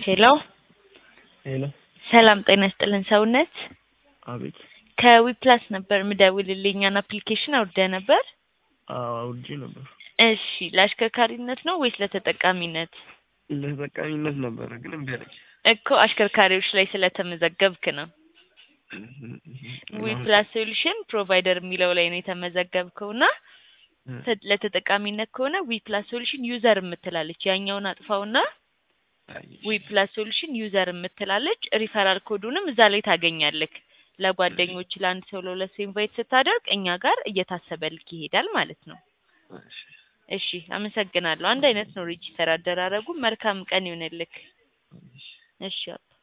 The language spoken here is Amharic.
ሄሎ ሄሎ ሰላም ጤና ይስጥልን ሰውነት አቤት ከዊፕላስ ነበር ምደውልልኝ እኛን አፕሊኬሽን አውርደህ ነበር አዎ አውርጄ ነበር እሺ ለአሽከርካሪነት ነው ወይስ ለተጠቃሚነት ለተጠቃሚነት ነበረ ግን እምቢ አለኝ እኮ አሽከርካሪዎች ላይ ስለተመዘገብክ ነው ዊፕላስ ሶሉሽን ፕሮቫይደር የሚለው ላይ ነው የተመዘገብከው እና ተ- ለተጠቃሚነት ከሆነ ዊፕላስ ሶሉሽን ዩዘር የምትላለች ያኛውን አጥፋውና ዊፕላስ ሶሉሽን ዩዘር የምትላለች ሪፈራል ኮዱንም እዛ ላይ ታገኛለክ ለጓደኞች ለአንድ ሰው ለሁለት ሰው ኢንቫይት ስታደርግ እኛ ጋር እየታሰበልክ ይሄዳል ማለት ነው እሺ እሺ አመሰግናለሁ አንድ አይነት ነው ሬጂስተር አደራረጉ መልካም ቀን ይሆንልክ እሺ አባ